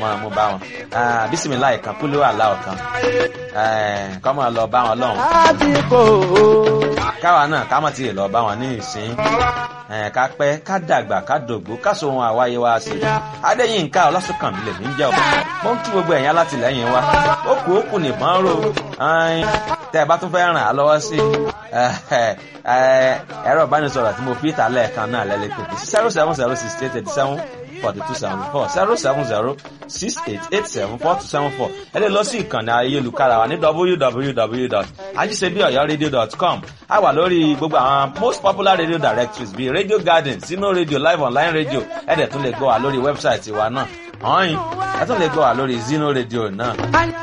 máa mú bá wọn bísímìláì kan kúló àláwọ̀ kan kọ́ máa lọ bá wọn lọ́hùn. àdìpọ̀ káwa náà ká má ti lọ bá wọn ní ìsín ká pẹ́ ká dàgbà ká dògbó ká so ohun àwáyé wa sí i adéyínká ọlásùnkànmí lè ní jẹ́ ọ̀pọ̀ mo ń kí gbogbo ẹ̀yìn alátìlẹ́yìn wa ó kù ó kù nìbọn ró tẹ́ ẹ bá tún fẹ́ ràn á lọ́wọ́ sí ẹ̀rọ ìbánisọ̀rọ̀ tí mo fi ìta lẹ́ẹ̀kan náà lẹ́lẹ́ pé zero seven zero six eight eighty seven forty two seventy four zero seven zero six eight eight seven four two seven four ẹ lè lọ sí ìkànnì ayélujára wa ní www.ajisebiọyọradio.com a wà lórí gbogbo àwọn most popular radio directories bíi radio garden sino radio live online radio ẹ dẹ̀ tún lè gbọ́ wa lórí wẹ́bsáìtì wa náà ọ̀hìn ẹ tún lè gbọ́ wa lórí zino radio náà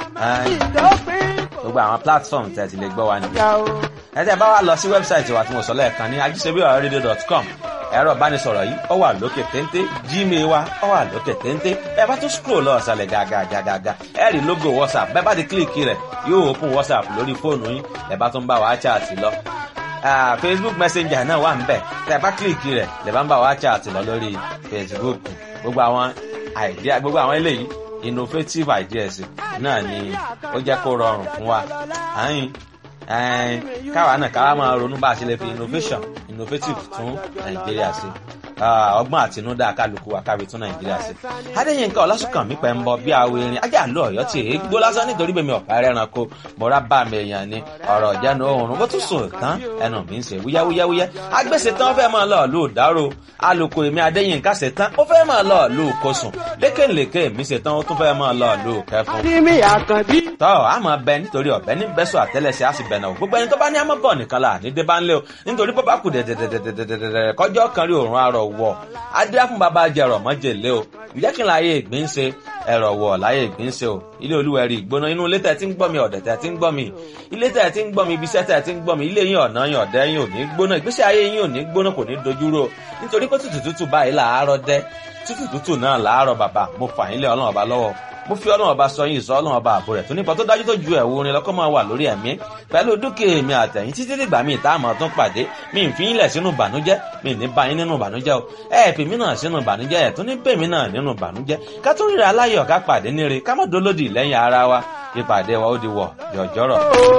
gbogbo àwọn platform tẹ̀ ti lè gbọ́ wa nìyẹn ẹ tẹ́ bá wa lọ sí wẹ́bsáìtì wa tí mo sọ lẹ́ẹ̀kan ní ajisebiọyọradio.com ẹ̀rọ ìbánisọ̀rọ̀ yìí ó wà lókè téńté gmail wa ó wà lókè téńté ẹ bá tún scroll lọ ọ̀sàlẹ̀ gàgàgàgà ẹ rí logo whatsapp bẹ́ẹ̀ bá ti kílìkì rẹ̀ yóò open whatsapp lórí fóònù yín ẹ bá tún bá wa chat lọ facebook messenger náà wà níbẹ̀ tẹ́ bá kílìkì rẹ̀ lè bá ń bá wa chat lọ lórí facebook gbogbo àwọn idea gbogbo àwọn eléyìí innovative ideas náà ni ó jẹ́ kó rọrùn fún wa àyìn káwa náà káwa máa ronú bá a ṣe lè fi innovation innovative tún nàìjíríà sí ọgbọ́n àtinúdá kálukú wa kábi tún nàìjíríà sí. adéyínká ọlásùnkànmí pẹ̀ ń bọ bí awo erin ajá àlọ́ ọ̀yọ́ tí èé gbó lásán nítorí bẹ́ẹ̀ mi ọ̀pá ẹranko mọ̀ra bá mi èèyàn ni ọ̀rọ̀ ìjánu oòrùn bó tún sùn tán ẹnu mi ń ṣe wúyáwúyáwúyá agbèsè tán fẹ́ máa lọ lù dárò alùkò èmi adéyínká ṣe tán ó fẹ́ máa lọ lù kosùn lékèlékè mi ṣe tán ó tún fẹ́ máa lọ lù kẹfun. àdìmí àkànbí. tọ́ a máa bẹ nítorí ọ̀bẹ ní bẹ́sọ̀ àtẹ́lẹsẹ̀ á sì bẹ̀ náà gbogbo ẹni tó bá ní àmọ́ bọ̀ nìkan là ní dé bá ń lé o nítorí bó bá kù dẹ̀dẹ̀dẹ̀dẹ̀dẹ̀dẹ̀ kọjọ́ kan rí òórùn arọ̀ wọ̀ adé fún bàbá jẹrọ mọ́jèlé o ǹjẹ́ kí n láyé ìgbín ṣe ẹ̀rọ wọ̀ láyé ìgbín ṣe o ilé olúwẹ̀rí ìgbóná inú ilé tẹ̀ tí ń gbọ́ mi ọ̀dẹ̀ tẹ̀ tí ń gbọ́ mi ilé tẹ̀ tí ń gbọ́ mi ibiṣẹ́ tẹ̀ tí ń gbọ́ mi ilé yín ọ̀nà yín ọ̀dẹ́ yín ò ní gbóná ìgbésí ayé yín ò ní gbóná kò ní dojúrò nítorí pé tútù tútù báyìí làárọ̀ dẹ́ tútù tútù náà làárọ̀ bàbá mo fà yín lé ọlọ́run ọba lọ́wọ́ mo fi ọlọ́run ọba sọ yín ìsọ ọlọ́run ọba àbò rẹ̀ tó nípa tó dájú tó ju ẹ̀wù orin lọ́kọ́ máa wà lórí ẹ̀mí pẹ̀lú dúkìá mi àtẹ̀yìn títí dìgbà mi ìta àmọ́ tún pàdé mi ń fi yín lẹ̀ sínú ìbànújẹ́ mi ní bá yín nínú ìbànújẹ́ o ẹ̀ fi mí náà sínú ìbànújẹ́ ẹ̀ tún ní bèmí náà nínú ìbànújẹ́ ká tún ríra aláyọ̀ ká pàdé níre ká má dolódì lẹ́yìn ara wa ìpàdé wa ó di wọ̀ yọ̀jọ́rọ̀.